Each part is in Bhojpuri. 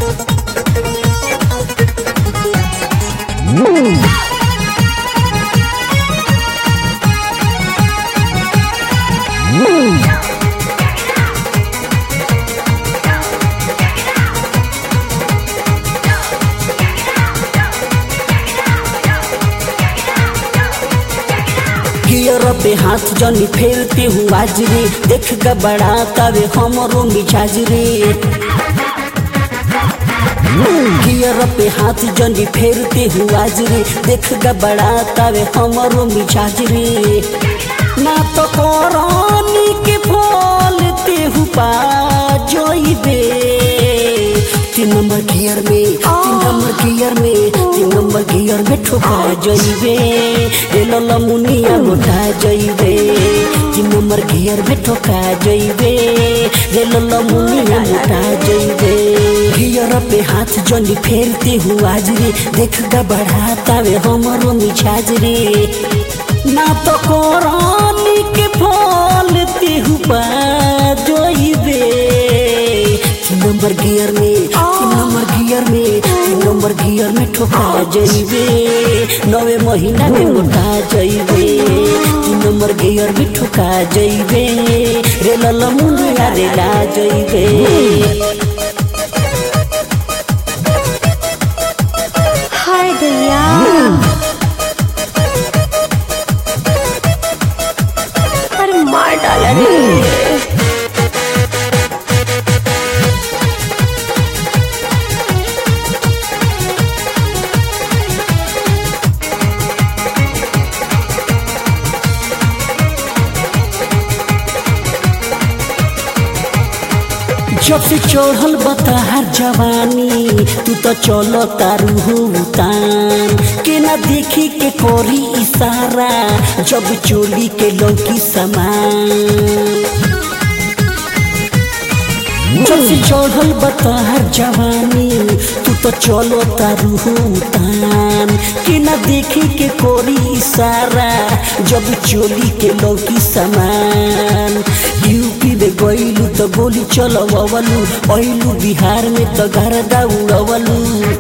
गियर पे हाथ जनी फेरते हूँ आज रे देख का बड़ा तवे हमरो मिजाज रे गियर पे हाथ जनी फेरते हूँ आज रे देख का बड़ा तवे हमरो मिजाज रे ना तो कोरानी के फल ते हूँ पा जोइबे तीन नंबर गियर में तीन नंबर गियर में तीन नंबर गियर में ठोका जइबे रे लला मुनिया मोटा जइबे तीन नंबर गियर में ठोका जइबे रे लला मुनिया मोटा जइबे गियर पे हाथ जनी फेरते हूँ आज रे देख गा बढ़ाता वे हमरो मिजाज रे ना तो कोरानी के फल ते हूँ पा जइबे तीन नंबर गियर में तीन नंबर गियर में तीन नंबर गियर में ठोका जइबे नवे महीना में मोटा जइबे तीन नंबर गियर में ठोका जइबे रे लल मुंडिया रे ला जइबे हाय दैया अरे मार डाला रे जब से चढ़ल बताहर जवानी तू तो चलो तारू हो उतान के ना देखी के कोरी इशारा जब चोली के लौकी समान जब से चढ़ल बताहर जवानी तू तो चलो तारू हो उतान के ना देखी के कोरी इशारा जब चोली के लौकी समान यूपी में गईलू तो गोली चलवलू अइलू बिहार में तो गरदा उड़वलू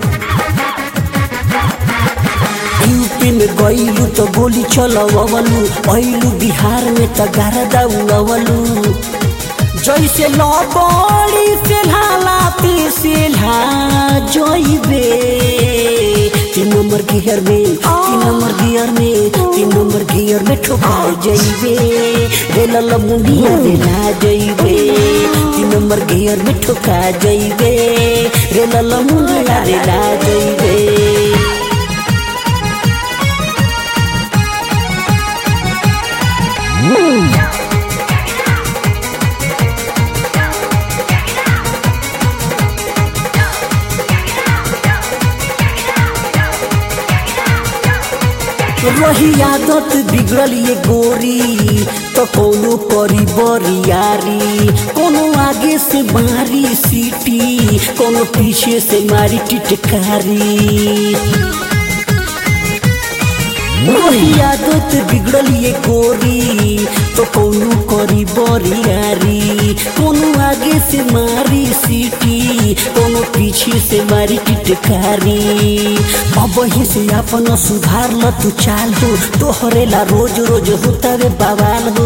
यूपी में गईलू तो गोली चलवलू अइलू बिहार में तो गरदा उड़वलू जैसे लबड़ी से लालाती से ला जइबे तीन नंबर गियर में तीन नंबर गियर में तीन नंबर गियर में ठोका जइबे रे लल मुंडिया रे ला जइबे तीन नंबर गियर में ठोका जइबे रे लल मुंडिया रे ला जइबे रही आदत बिगड़ल ये गोरी तो कोनो करी बरियारी कोनो आगे से मारी सीटी कोनो पीछे से मारी टिटकारी रही आदत बिगड़ल ये गोरी तो कोनो करी बरियारी कोनो आगे से मारी सीटी कोनो पीछे से मारी टिटकारी अब ही से अपन सुधार ल तू चाल हो तोहरे ला रोज रोज होता रे बवाल हो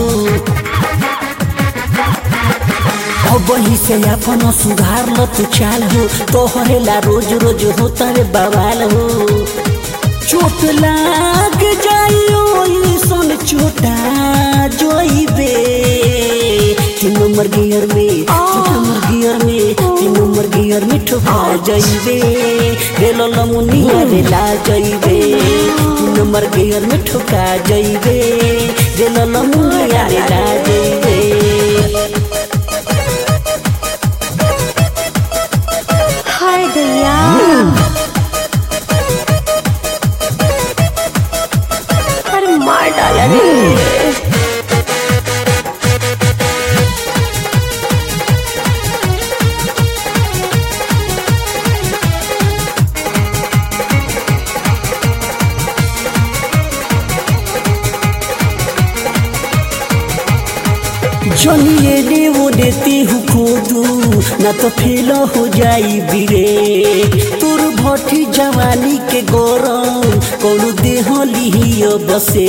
अब ही से अपन सुधार ल तू चाल हो तोहरे ला रोज रोज होता रे बवाल हो चोट लाग जाइयो सन चोटा जोइबे तीन नंबर गियर में तीन नंबर गियर में तीन नंबर गियर में ठोका जाइबे रे ललमुनिया रे ला जाइबे तीन नंबर गियर में ठोका जाइबे रे ललमुनिया रे ला जाइबे हाय दैया अरे मार डाला रे जनिए ने वो देती हूँ खोदू ना तो फेल हो जाई बिरे तोर भठी जवानी के गरम कोनो देह लिहियो बसे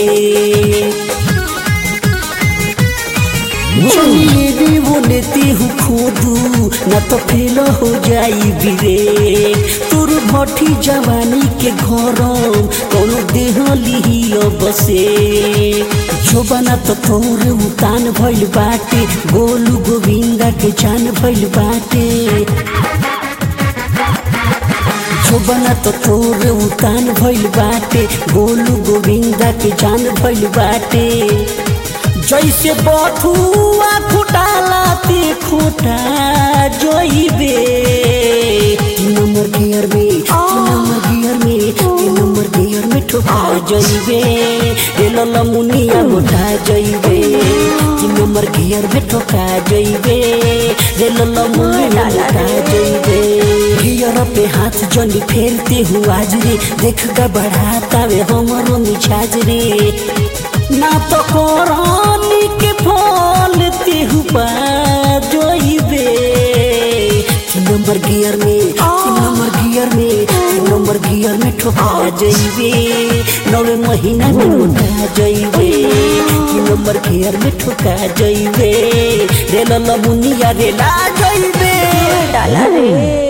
चलिए भी बोलेती हूँ खोदू ना तो फेल हो जाई बिरे तोर भठी जवानी के घरम कोनो देह लिहियो बसे जोबना तो तोर उतान भइल बाटे गोलू गोविंदा के जान भइल बाटे जोबना तो तोर उतान भइल बाटे गोलू गोविंदा के जान भइल बाटे जैसे बथुआ खुटाला ते खुटा जोइबे तीन नंबर गियर में तीन नंबर गियर में तीन नंबर गियर में ठोका जइबे रे लला मुनिया मोटा जइबे तीन नंबर गियर में ठोका जइबे रे लला मुनिया मोटा जइबे गियर पे हाथ जनी फेरते हुआ आज रे देख का बढ़ाता वे हमरो मिछाज रे ना तो कोरानी के फल तेहु जोइबे तीन नंबर गियर में तीन नंबर गियर में तीन नंबर गियर में ठोका जइबे नवे महीना में उठा जइबे तीन नंबर गियर में ठोका जइबे रे लला मुनिया रे ला जइबे डाला रे